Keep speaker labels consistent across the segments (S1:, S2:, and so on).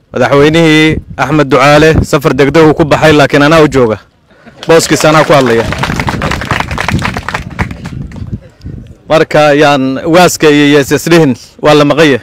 S1: madaxweynihii axmed ducaale safar degdegu ku baxay laakiin anaa u jooga booskiisa anaa ku hadlaya marka yaan waaska iyo yeesesdhihin waa la maqanya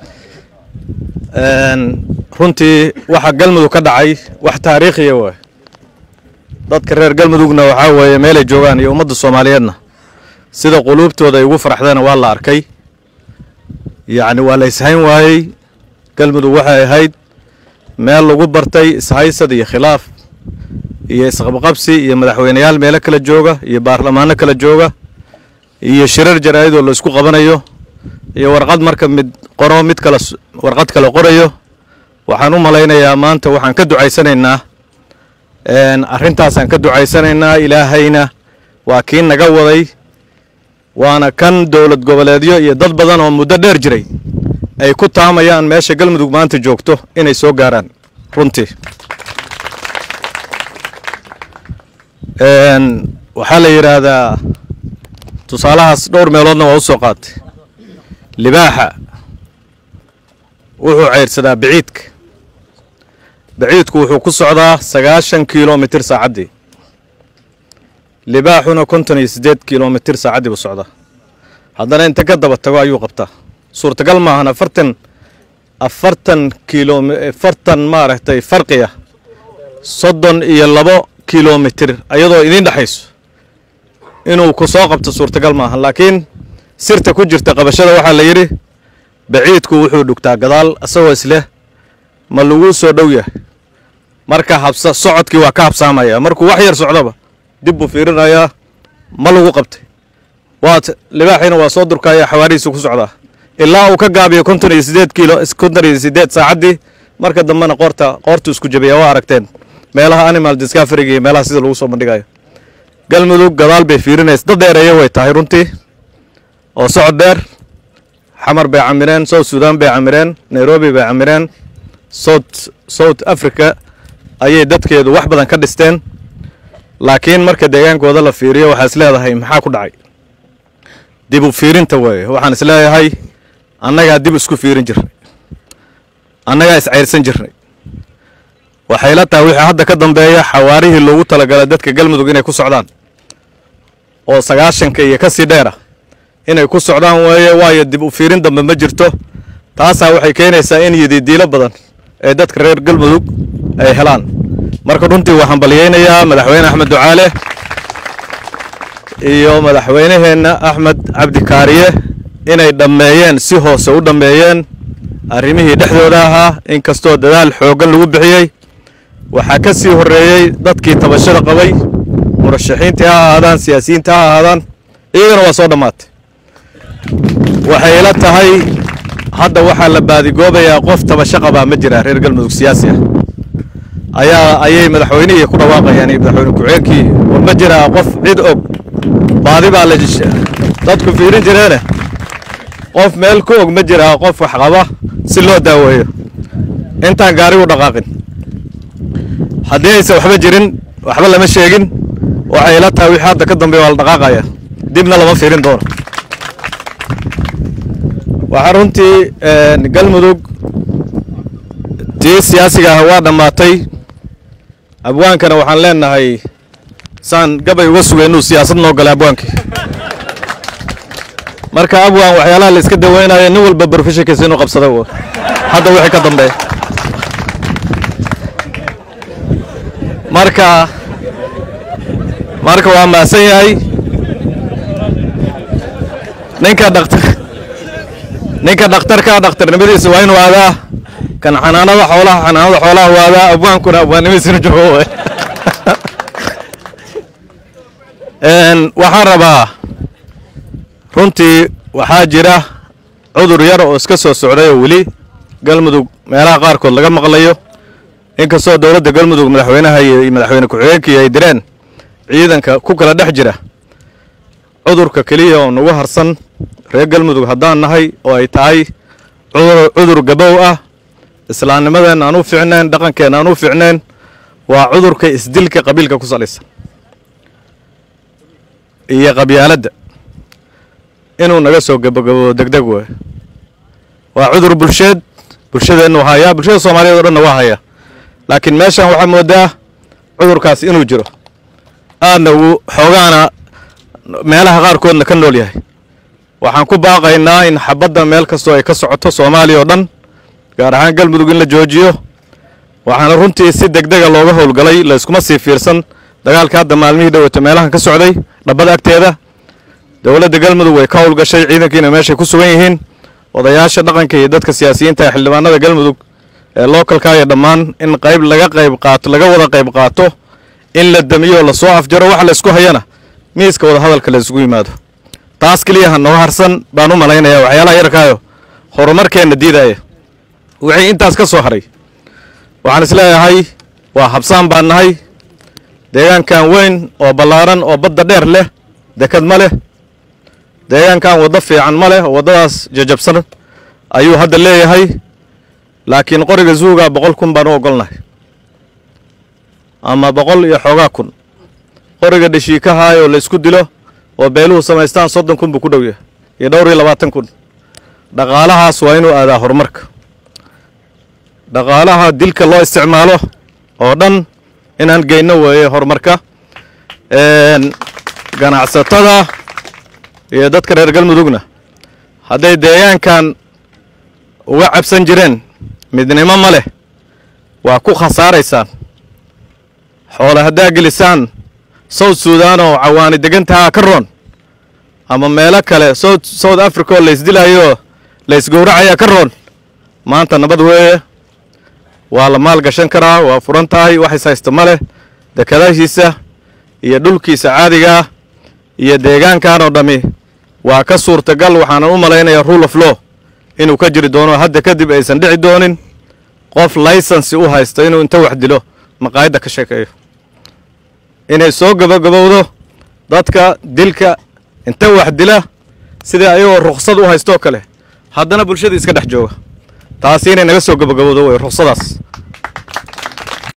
S1: runtii waxa galmudug ka dhacay wax taariikhiya waay dadka reer galmudugna waxaa weeye meelay joogaan iyo ummadda soomaaliyeedna sida quluubtooda ay ugu faraxdeena waa la arkay yacni waa la ishayn waayey galmudug waxay ahayd meel lagu bartay ishaysad iyo khilaaf iyo isqabqabsi iyo madaxweyneyaal meelo kala jooga iyo baarlamaano kala jooga iyo shirar jaraa'idoo la isku qabanayo iyo warqad marka mid qoro mid kale warqad kale qorayo waxaan u malaynayaa maanta waxaan ka ducaysanaynaa arrintaasaan ka ducaysanaynaa ilaahayna waa kii naga waday waana kan dowlad goboleedyo iyo dad badan oo muddo dheer jiray ay ku taamayaan meesha galmudug maanta joogto inay soo gaaraan runtii waxaa la yidhaahdaa tusaalahaas dhowr meeloodna waa u soo qaatay libaaxa wuxuu ceyrsadaa biciidka biciidku wuxuu ku socdaa sagaashan kilomitir saacaddii libaaxuna konton iyo siddeed kilomitir saacaddii buu socdaa haddana inta ka daba tago ayuu qabtaa suurtagal maahan afartan afartan kilom afartan maaragtay farqiya soddon iyo labo kilomitir ayadoo idiin dhexayso inuu ku soo qabto suurtagal maahan laakiin sirta ku jirta qabashada waxaa la yidhi baciidku wuxuu dhugtaa gadaal isagoo isleh ma laguu soo dhow yahay marka habsa socodkii waa ka habsaamaya markuu wax yar socdoba dib buu fiirinayaa ma lagu qabtay waat libaaxiina waa soo durkaya xawaarihiisu ku socdaa ilaa uu ka gaabiyo konton iyo sideed kiilo konton iyo sideed saacaddii marka dambena qoorta qoortu isku jabiya waa aragteen meelaha animal discoveryga iyo meelaha sida lagu soo bandhigayo galmudug gadaal bay fiirinaysa dad dheereeya way tahay runtii oo socod dheer xamar bay camireen south sudan bay camireen nairobi bay camireen south south africa ayay dadkeedu wax badan ka dhisteen laakiin marka deegaankooda la fiiriyo waxaa is leedahay maxaa ku dhacay dib u fiirinta weeye waxaan is leeyahay annagaa dib isku fiirin jirnay annagaa iscayrsan jirnay waxay la tahay wixii hadda ka dambeeya xawaarihii loogu talagalay dadka galmudug inay ku socdaan oo sagaashanka iyo ka sii dheera inay ku socdaan weeye waayo dib u fiirin dambe ma jirto taasaa waxay keenaysaa in yididiilo badan ee dadka reer galmudug ay helaan marka runtii waxaan baliyeynayaa madaxweyne axmed ducaale iyo madaxweyneheenna axmed cabdi kaariye inay dhammeeyeen si hoose u dhammeeyeen arrimihii dhexdooda ahaa inkastoo dadaal xooggan lagu bixiyey waxaa ka sii horreeyey dadkii tabashada qabay murashaxiintii ha ahaadaan siyaasiyiinta ha ahaadaan iyagana waa soo dhammaatay waxay ila tahay hadda waxaa la baadigoobayaa qof tabasho qabaa ma jira reer galmudug siyaasi ah ayaa ayay madaxweynihii ku dhawaaqayaan iyo madaxweyne ku-xigeenkii war ma jiraa qof cid og baadi baa la dadku fiirin jireene qof meel ku og ma jiraa qof wax qaba si loo daaweeyo intaan gaarigu dhaqaaqin haddii aysan waxba jirin waxba lama sheegin waxay ila tahay wixii hadda ka dambeeya waa la dhaqaaqaya dibna lama fiirin doono waxaa runtii galmudug tii siyaasiga ah waa dhammaatay abwaankana waxaan leenahay saan gabay uga sugay inuu siyaasad noo galay abwaankii marka abwaan waxyaalaha la iska daweynayo nin walba barofeshinkiisa inuu qabsada hadda wixii ka dambeeya marka marka waa mahadsan yahay ninka dhaktar ninka dhakhtarka dhakhtarnimadiisa waa inuu aadaa kan xanaanada xoolaha xanaanada xoolaha waadaa abwaankuna abwaannimadiisina joogo waxaan rabaa runtii waxaa jira cudur yar oo iska soo socday oo weli galmudug meelaha qaarkood laga maqlayo inkastoo dowladda galmudug madaxweynaha iyo madaxweyne ku-xigeenkii ay direen ciidanka ku kala dhex jira cudurka keliya oo nagu harsan reer galmudug haddaan nahay oo ay tahay cudur gabow ah islaamnimadeenna aan u fiicnayn dhaqankeenna aan u fiicnayn waa cudurka isdilka qabiilka ku salaysan iyo qabyaaladda inuu naga soo gabogabo degdeg wey waa cudur bulsheed bulshadeennu hayaa bulshada soomaaliyeed o dhanna waa hayaa laakiin meeshan waxaa moodaa cudurkaas inuu jiro aadna uu xoogaana meelaha qaarkoodna ka nool yahay waxaan ku baaqaynaa in xabadda meel kastoo ay ka socoto soomaaliya oo dhan gaar ahaan galmudug in la joojiyo waxaana runtii si degdega looga howlgalay layskuma sii fiirsan dagaalka hadda maalmihii dhoweyto meelahan ka socday dhabbada agteeda dowladda galmudug way ka howlgashay ciidankiina meeshay ku sugan yihiin odayaasha dhaqanka iyo dadka siyaasiyiinta ee xildhibaanada galmudug ee lookalka iyo dhammaan in qayb laga qayb qaato laga wada qayb qaato in la damiyo lasoo afjaro waxa la isku hayana miiska wada hadalka la isugu yimaado taas keliyaha noo harsan baan u malaynayaa waxyaalaha yarkaayo horumarkeenna diidaya wixii intaas ka soo haray waxaan isleeyahay waa habsaan baan nahay deegaankan weyn oo ballaaran oo badda dheer leh dekad ma leh deegaankan waddo fiican ma leh oo waddadaas jajabsan ayuu hadda leeyahay laakiin qoriga zuuga boqol kun baan u ogolnahay ama boqol iyo xoogaa kun qoriga dheshiikaha oo la isku dilo oo beeluhu samaystaan soddon kun buu ku dhow yahay iyo dhowr iyo labaatan kun dhaqaalahaas waa inuu aadaa horumarka dhaqaalaha dilka loo isticmaalo oo dhan inaan geyno weeye horumarka ganacsatada iyo dadka reer galmudugna hadday deegaankan uga cabsan jireen midnimo ma leh waa ku khasaaraysaan xoole haddaa gelisaan south sudan oo cawaani degantahaa ka roon ama meelo kale south south africa oo laysdilayo laysgowracayaa ka roon maanta nabad weeye waa la maal gashan karaa waa furan tahay waxays haysta ma leh dekadahiisa iyo dhulkiisa caadigaa iyo deegaankan oo dhammi waa ka suurtagal waxaanan u malaynayaa rule of law inuu ka jiri doono hadda kadib aysan dhici doonin qof laysansi u haysta inuu inta wax dilo maqaayadda ka sheekeeyo inay soo gabagabowdo dadka dilka inta wax dila sidai ayagoo ruksad u haystoo kale haddana bulshada iska dhex jooga taasi inay naga soo gabagabowdo wey ruksadaas